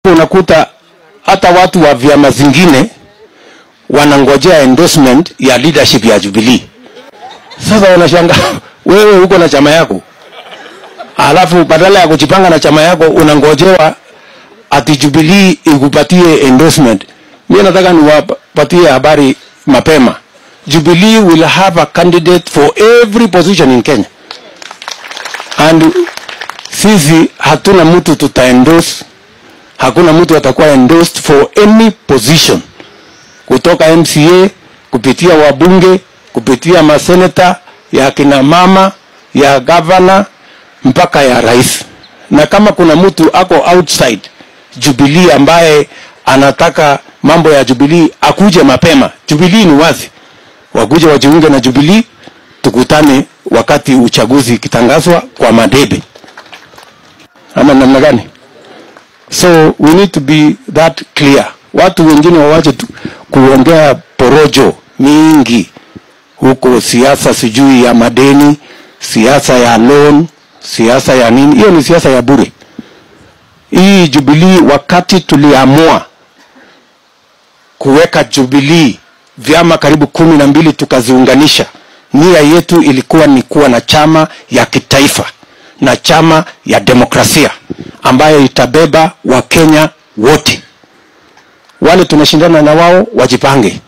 unakuta hata watu wa vyama zingine wanangojea endorsement ya leadership ya Jubilee. Sasa wanashanga wewe uko na chama yako, alafu badala ya kujipanga na chama yako unangojewa ati Jubilee ikupatie endorsement. Mimi nataka niwapatie habari mapema. Jubilee will have a candidate for every position in Kenya. And sisi hatuna mtu tutaendorse, hakuna mtu atakuwa endorsed for any position kutoka MCA kupitia wabunge kupitia maseneta ya kina mama ya gavana mpaka ya rais. Na kama kuna mtu ako outside Jubilee ambaye anataka mambo ya Jubilee akuje mapema. Jubilee ni wazi, wakuje wajiunge na Jubilee, tukutane wakati uchaguzi ikitangazwa kwa madebe, ama namna gani? So we need to be that clear. Watu wengine wawache tu kuongea porojo mingi huko, siasa sijui ya madeni, siasa ya loan, siasa ya nini. Hiyo ni siasa ya bure. Hii Jubilee, wakati tuliamua kuweka Jubilee vyama karibu kumi na mbili tukaziunganisha, nia yetu ilikuwa ni kuwa na chama ya kitaifa na chama ya demokrasia ambayo itabeba Wakenya wote. Wale tunashindana na wao wajipange,